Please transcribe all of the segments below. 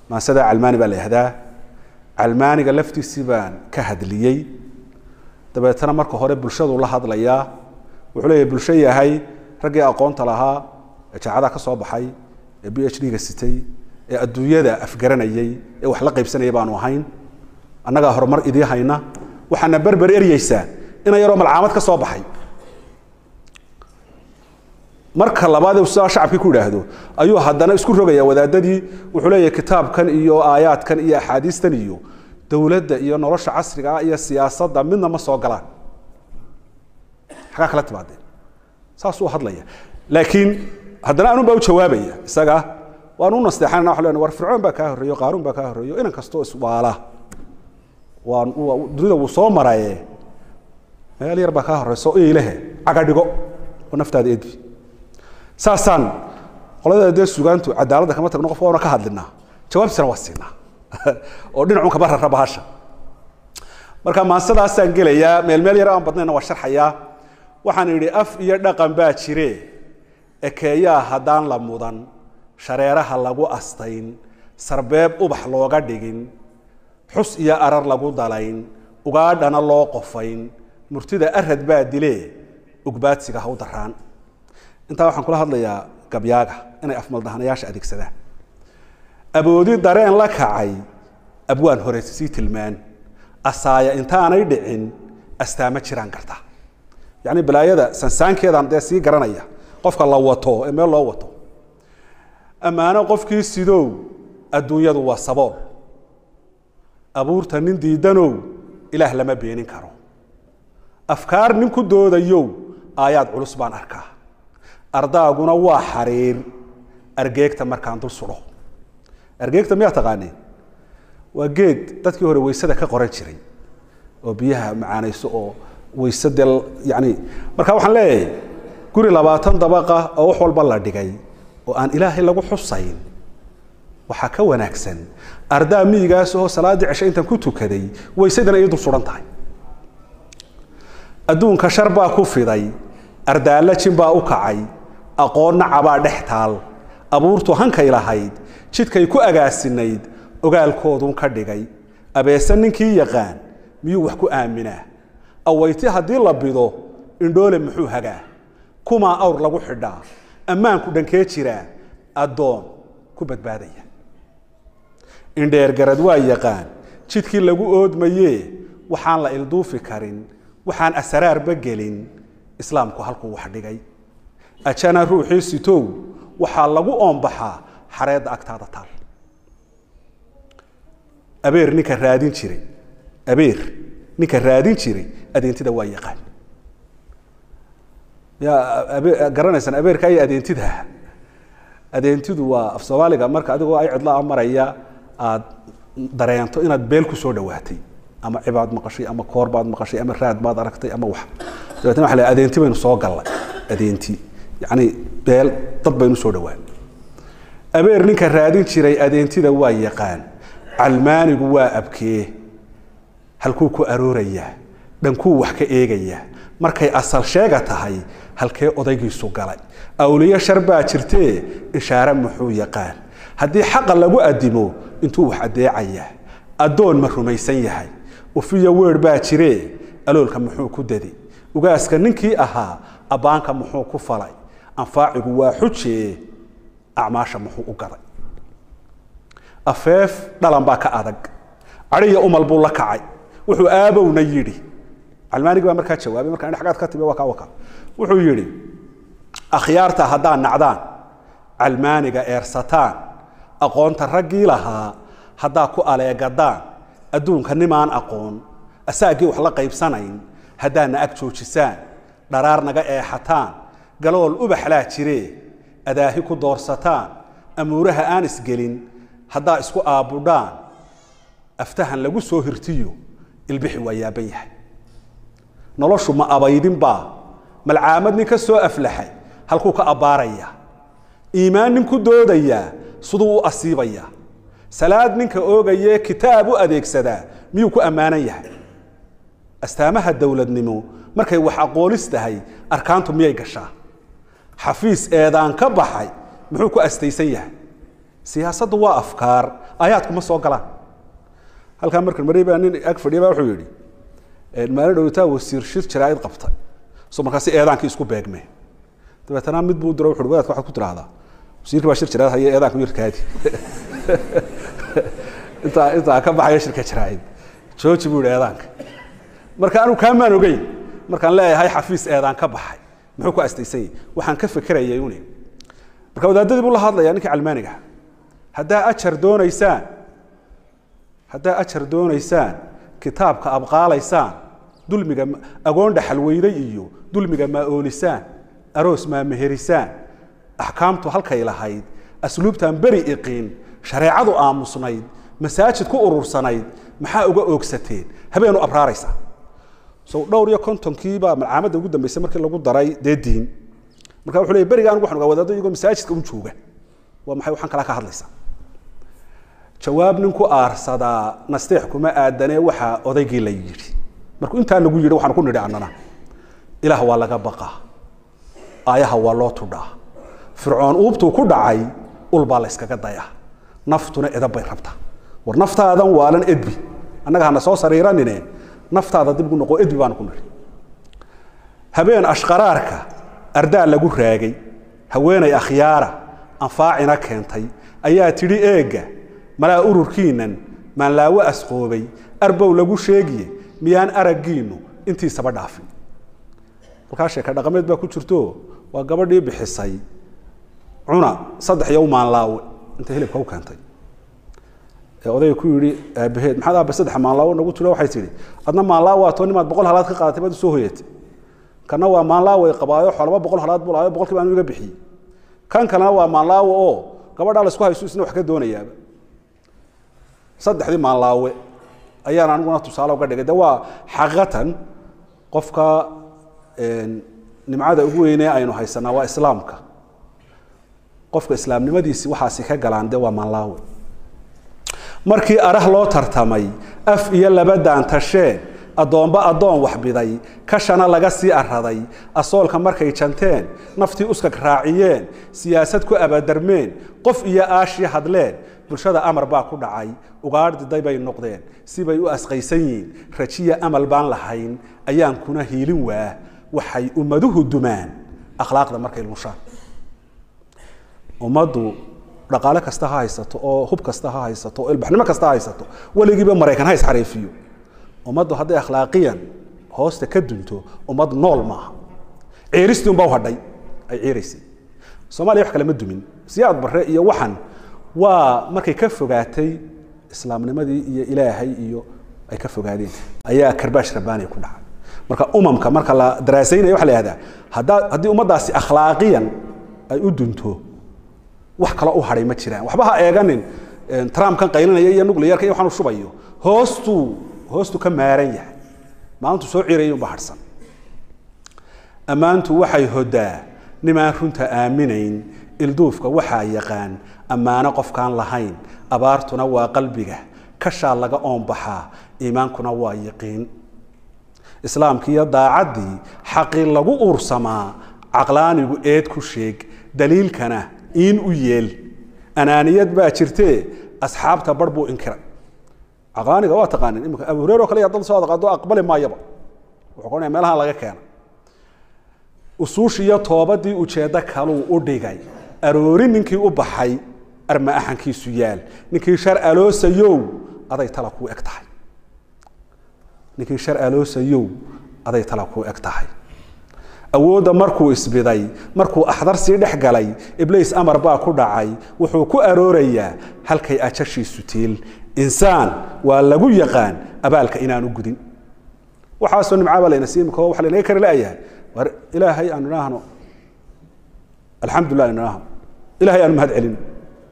maansada calmaani baa la yihahdaa calmaaniga laftiisii baan ka hadliyey dabeetana marka hore bulshadu la hadlayaa wuxuu leeyahay bulsho yahay raggii aqoonta lahaa ee jaacadaha ka soo baxay ee b h d-ga sitay ee adduunyada afgaranayay ee wax la qaybsanaya baanu ahayn annagaa horumar idii hayna waxaana berber eryeysaa ina yaroo malcaamad ka soo baxay marka labaad sidaa shacabkii ku idhaahdo ayuu haddana isku rogaya wadaadadii wuxuu leeyahay kitaabkan iyo aayaadkan iyo axaadiistan iyo dowladda iyo nolosha casriga ah iyo siyaasadda midna ma soo galaan xagaa kala timaadeen saasuu hadlaya laakiin haddana anun baa u jawaabaya isaga waan u nasteexanana wa len war fircoon baa kaa horreeyo qaaruun baa kaa horreeyo inan kastoo iswaala waan dunida wuu soo maraye meel yar baa kaa horreyso iilehe caga dhigo oo naftaada edbi saasaan qolada dee sugaantu cadaaladda kama tagno qof waana ka hadlinaa jawaabtiisana waa siinaa oo dhinacun kaba rara bahasha marka maansadaasaan gelayaa meel meel yar aan badnayna waa sharxayaa waxaan idhi af iyo dhaqan baa jire ekeeyaa haddaan la mudan shareeraha lagu astayn sarbeeb ubax looga dhigin xus iyo arar lagu dalayn ugaadhana loo qofayn murtida arad baa dile ugbaadsiga ha u daraan intaa waxaan kula hadlayaa gabyaaga inay afmaldahanayaasha adeegsadaan aboodi dareen la kacay abwaan hore sii tilmaan asaaya intaanay dhicin astaamo jiraan karta yacni balaayada sansaankeedaan dee sii garanaya qofka la wato ee meel loo wato ammaano qofkii sidow adduunyadu waa sabool abuurta nin diidanow ilaah lama beenin karo afkaar nin ku doodayow aayaad culus baan arkaa ardaaguna waa xariir argeegta markaan dul sudho argeegta miyaa taqaaneen waa geed dadkii hore weysada ka qoran jiray oo biyaha macaanayso oo weyse dee yani marka waxaan leeyahay guri labaatan dabaqa oo wax walba la dhigay oo aan ilaahay lagu xusayn waxaa ka wanaagsan ardaa miyigaas oo salaaddii ceshe intaan ku tukaday weysadana ii dul suhan tahay adduunka shar baa ku fiday ardaalla jin baa u kacay aqoonna cabaa dhex taal abuurtu hankay lahayd jidkay ku agaasinayd ogaalkoodun ka dhigay abeese ninkii yaqaan miyuu wax ku aaminaa awayti haddii la bido indhoole muxuu hagaa kumaa awr lagu xidhaa ammaanku dhankee jiraa addoon ku badbaadaya indheergarad waa yaqaan jidkii lagu oodmayee waxaan la ilduufi karin waxaan asaraarba gelin islaamku halkuu wax dhigay ajana ruuxii sitow waxaa lagu oombaxaa xareedda agtaada taal abeer ninka raadin jiray abeer ninka raadin jiray adeentida waa yaqaan yaa abe garanaysaan abeerka iyo adeentida adeentidu waa af soomaaliga marka adigoo ay cidlaa maraya aad dareento inaad beel ku soo dhawaatay ama cibaad maqashay ama koor baad maqashay ama raad baad aragtay ama wax dabeetna waxa la adeenti baynu soo gallay adeenti yacni beel dad baynu soo dhawaan abeer ninka raadin jiray adeentida waa yaqaan calmaanigu waa abkee halkuu ku aroorayaa dhankuu wax ka eegayaa markay asal sheega tahay halkee odaygiisu galay awliyo shar baa jirtee ishaare muxuu yaqaan haddii xaqa lagu adimo intuu wax adeecayaa addoon ma rumaysan yahay ufiyo weer baa jiree aloolka muxuu ku dadi ugaaska ninkii ahaa abbaanka muxuu ku falay anfaacigu waa xujee acmaasha muxuu u gaday afeef dhalan baa ka adag cadhiya umal buu la kacay wuxuu aabowna yidhi calmaanigi baa markaa jawaabay markaa xagaad ka timi waa kaa waka wuxuu yidhi akhyaarta haddaad nacdaan calmaaniga eersataan aqoonta raggii lahaa haddaad ku aleegadaan adduunka nimaan aqoon asaagii wax la qaybsanayn haddaadna ag joojisaan dharaar naga eexataan galool ubaxlaa jiree adaahi ku doorsataan amuuraha aan isgelin haddaa isku aabbudhaan aftahan lagu soo hirtiyo ilbixi waa yaaban yahay noloshu ma abaydinbaa malcaamad nin ka soo aflaxay halkuu ka abbaaraya iimaan nin ku doodayaa siduu u asiibaya salaad ninka oogayee kitaab u adeegsadaa miyuu ku ammaanan yahay astaamaha dowladnimo markay wax aqoonis tahay arkaantu miyay gashaa xafiis eedaan ka baxay muxuu ku astaysan yahay siyaasaddu waa afkaar aayaadku ma soo galaan halkaa markan maray baa nin ag fadhiya baa wuxuu yidhi maalin dhowtaa wasiir shir jaraa'id qabtay so markaasi eedaankii isku beegmeen dabeetana mid buu diro wuxu uhi wadaadka waxaad ku tidhaahdaa wasiirkii baa shir jaraa'id haya eedaanka yarkaadi intaa intaa ka baxaya shirka jaraa'id jooji buu yidhi eedaanka marka anu kaamaan ogeyn markaan leeyahay xafiis eedaan ka baxay muxuu ku astaysan yahy waxaan ka fekerayay uni marka wadaadadii buu la hadlaya ninkii calmaaniga haddaa ajar doonaysaan haddaa ajar doonaysaan kitaabka abqaalaysaan dulmiga agoon dhaxalweyne iyo dulmiga maa oolisaan aroos maa meherisaan axkaamtu halkay lahayd asluubtan beri iqiin shareecadu aamusnayd masaajid ku urursanayd maxaa uga oogsateen habeenu abraaraysaa so dhowr iyo kontonkiibaa malcaamadda ugu dambeysay markii lagu daray dee diin marka wuxuu leey beriga anigu waxaan ogaa wadaado iyagoo masaajidka un jooga waa maxay waxaan kalaa ka hadlaysaa jawaab nin ku aarsadaa nasteex kuma aadanee waxaa odaygii la yidhi markuu intaa lagu yidhi waxaan ku nidhi annana ilaah waa laga baqaa aayaha waa loo tudhaa fircoon uubtuu ku dhacay ulbaa la yskaga dayaa naftuna edab bay rabtaa war naftaadan waalan edbi annaga hana soo sariiranine naftaada dib gu noqo edbi baanu ku nidhi habeen ashqaraarka ardaa lagu raagay haweenay akhyaara anfaacina keentay ayaa tidhi eegga malaa ururkiinnan maanlaawo asqoobay arbow lagu sheegiye miyaan araggiinnu intiisaba dhaafin halkaa sheeka dhaqameed baa ku jirto waa gabadhii bixisay cuna saddex iyo u maanlaawe inta hilibka u keentay ee odayga ku yidhi aabaheed maxaad aabe saddex maanlaawo nagu tiro waxay tidhi adna maanlaawo waa too nimaad boqol halaad ka qaadatay baad usoo hoyatay kana waa maanlaawo ay qabaayo xoolaba boqol halaad buu laayo boqolkiiba anu iga bixiyey kan kalena waa maanlaawo oo gabadhaa la isku hayso isna wax ka doonayaaba saddexdii maanlaawe ayaan aniguna tusaale uga dhigay de waa xaqiiqatan qofka nimcada ugu weynee aynu haysanaa waa islaamka qofka islaamnimadiisi waxaasi ka galaan de waa maanlaawe markii arah loo tartamay af iyo laba daantasheen addoomba addoon waxbiday kashana laga sii araday asoolka markay janteen naftii uskag raaciyeen siyaasad ku abadarmeen qof iyo aashi hadleen bulshada amar baa ku dhacay ugaadhiday bay noqdeen sibay u asqaysan yihiin rajiya amal baan lahayn ayaan kuna hiilin waa waxay ummaduhu dumaan akhlaaqda markay lunshaan ummaddu dhaqaale kasta ha haysato oo hub kasta ha haysato oo ilbaxnimo kasta ha haysato weligiiba maraykan ha isxareefiyo ummaddu hadday akhlaaqiyan hoosta ka dunto ummad nool maaha ciiristii unbaa u hadhay ay ciiraysay soomaaliya wax kale ma dumin siyaad barre iyo waxan waa markay ka fogaatay islaamnimadii iyo ilaahay iyo ay ka fogaadeen ayaa karbaash rabbaani ku dhacay marka umamka marka la daraasaynaya waxa la yihahdaa haddaa haddii ummaddaasi akhlaaqiyan ay u dunto wax kale u hadhay ma jiraan waxba ha eeganin trumpkan qaylinaya iyo nuclearka iyo waxaan u shubayo hoostuu hoostuu ka maaran yahay maalintu soo cirayay unba harhsan ammaantu waxay hodaa nimaan runta aaminayn ilduufka waxaa yaqaan ammaano qofkaan lahayn abaartuna waa qalbiga kashaa laga oonbaxaa iimaankuna waa yaqiin islaamkiiyo daacaddii xaqii lagu uursamaa caqlaanigu eed ku sheeg daliilkana iin u yeel anaaniyad baa jirtee asxaabta bar buu inkiray caqlaaniga waa taqaanin imika abu hureyre oo kale dad soo adaqaado aqbali maayaba wuxuu qoranaya meelahan laga keena usuushiiyo toobadii ujeeddo kaluu u dhigay aroori ninkii u baxay arma axankiisu yaal ninkii shar aloosayow aday tala kuu eg tahay ninkii shar aloosayow aday tala kuu eg tahay awoodda markuu isbiday markuu axdar sii dhex galay ibliis amar baa ku dhacay wuxuu ku aroorayaa halkay ajashiisu tiil insaan waa lagu yaqaan abaalka inaanu gudin waxaasoo nimcaaba layna sii imika waxa laynaga kari la'yahay war ilaahay aanu idhaahno alxamdulilah aanu idhaahno ilahay aanu mahad celin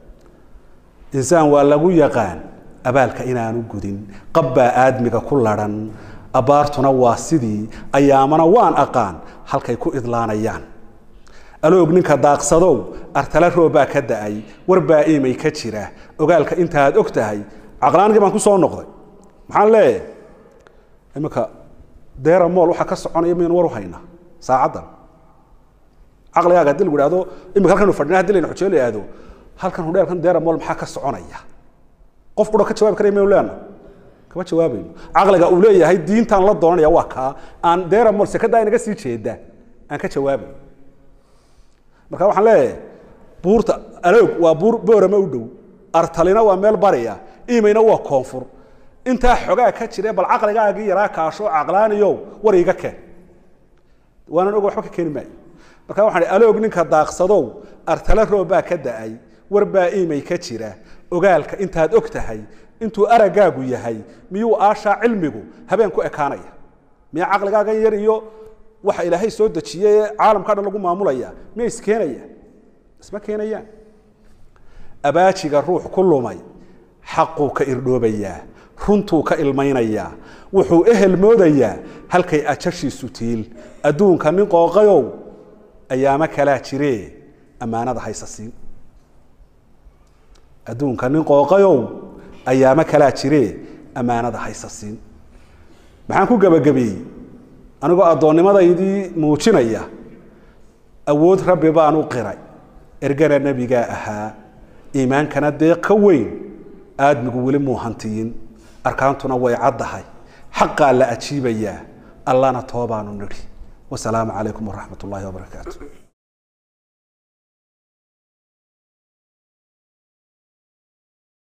insaan waa lagu yaqaan abaalka inaanu gudin qabbaa aadmiga ku ladhan abbaartuna waa sidii ayaamana waan aqaan halkay ku idlaanayaan aloog ninka daaqsadow artala roobaa ka da'ay warbaa iimay ka jira ogaalka intaaad og tahay caqlaanigii baan ku soo noqday maxaan leeyahay iminka deera mool waxaa ka soconaya maynu war u haynaa saacaddan caqligaaga hadii lagu ihahdo imika halkanu fadhina hadii layna xujee la ihahdo halkan hudheelkan deera mool maxaa ka soconaya qof qura ka jawaabi karaya maynu leena kama jawaabayno caqliga uu leeyahay diintaan la doonanaya waa kaa aan deramol sekada inaga sii jeeda aan ka jawaabay marka waxaan leeyahay buurta aloog waa buur boorama u dhow artalina waa meel bariya imayna waa koonfur intaa xogaa ka jire bal caqligaagii yaraa kaasho caqlaaniyow war iga keen waanan og waxba ka keeni maayo marka waxaan ihi aloog ninka daaqsadow artale roob baa ka da'ay war baa imay ka jira ogaalka intaad og tahay intuu araggaagu yahay miyuu aashaa cilmigu habeen ku ekaanaya miya caqligaagan yar iyo waxa ilaahay soo dejiyey ee caalamka dhan lagu maamulaya miya iskeenaya isma keenayaan abaajiga ruux ku lumay xaquu ka irdhoobayaa runtuu ka ilmaynayaa wuxuu ehel moodayaa halkay ajashiisu tiil adduunka nin qooqayow ayaamo kalaa jiree ammaanada haysa siin adduunka nin qooqayow ayaamo kalaa jiree ammaanada haysa siin maxaan ku gebagabeeyey anigoo addoonnimadaydii muujinaya awood rabbi baan u qiray ergana nebigaa ahaa iimaankana deeq ka weyn aadmigu weli muu hantiyin arkaantuna way caddahay xaqaa la ajiibayaa allana toobaanu nidhi wasalaamu calaykum waraxmat ullaahi wabarakaatu